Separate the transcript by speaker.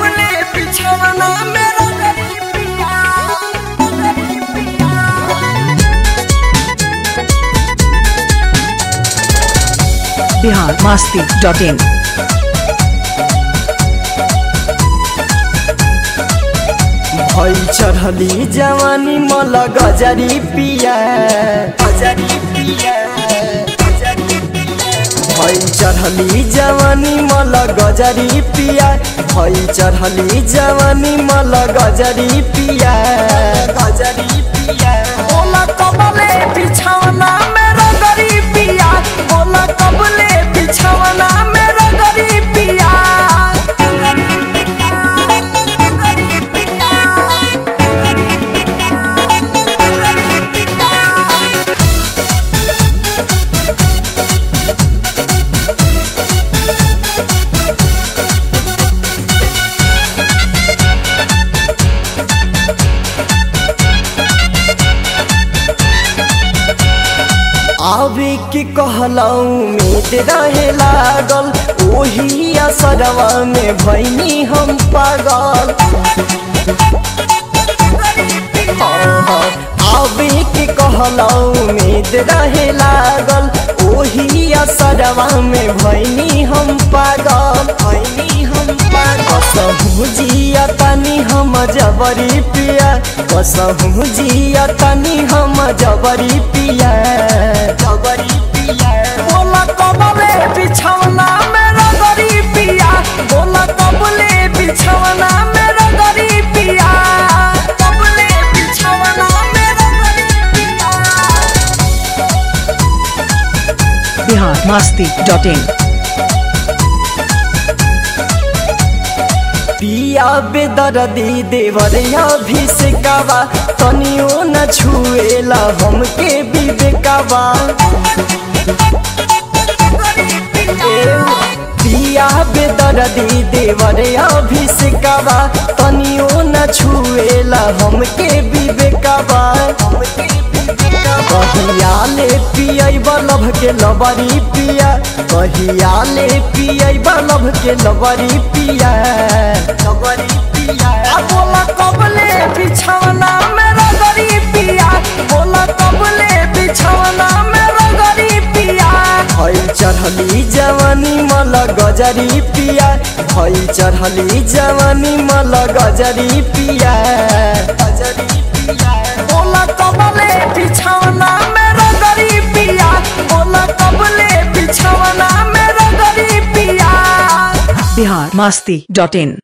Speaker 1: कबले बिछवना मेरा गरीबिया
Speaker 2: बिहार मास्ती डॉट इन
Speaker 1: भई चढ़ली जवानी मल गजरी पिया गजरी पिया भई चढ़ली जवानी मल गजरी पिया भई चढ़ली जवानी मल गजरी पिया गजरी पिया बोला कबले बिछावना मेरा गरीबिया बोला कबले बिछावना मेरा गरीबिया आवे के कहलऊ उम्मीद रहे लागल ओही असरवा में भैनी हम पागल हाँ, आवे के कहलऊ उम्मीद रहे लागल ओही असरवा में भैनी हम पागल भैनी हम पागल कसहु जिया तनी हम जबरी पिया कसहु जिया तनी हम जबरी पिया जबरी पिया बोला कबले बिछवना मेरा गरी पिया बोला कबले बिछवना मेरा गरी पिया कबले बिछवना मेरा गरी पिया
Speaker 2: बिहार मास्ती डॉट इन
Speaker 1: पिया बेदरदी देवरिया भी से गावा तनियो न छुएला हमके विवेकावा पिया बेदरदी देवरिया भी से गावा तनियो न छुएला हमके विवेकावा कहिया ले पियई बलभ के लबरी पिया कहिया ले पियई बलभ के लबरी पिया लबरी पिया आ बोला कबले बिछवना मेरा गरी पिया बोला कबले बिछवना मेरा गरी पिया भई चढ़ली जवानी मल गजरी पिया भई चढ़ली जवानी मल गजरी पिया गजरी पिया बोला कबले बिछवना मेरा गरी पिया बोला कबले बिछवना मेरा गरी पिया
Speaker 2: बिहार मास्ती डॉट इन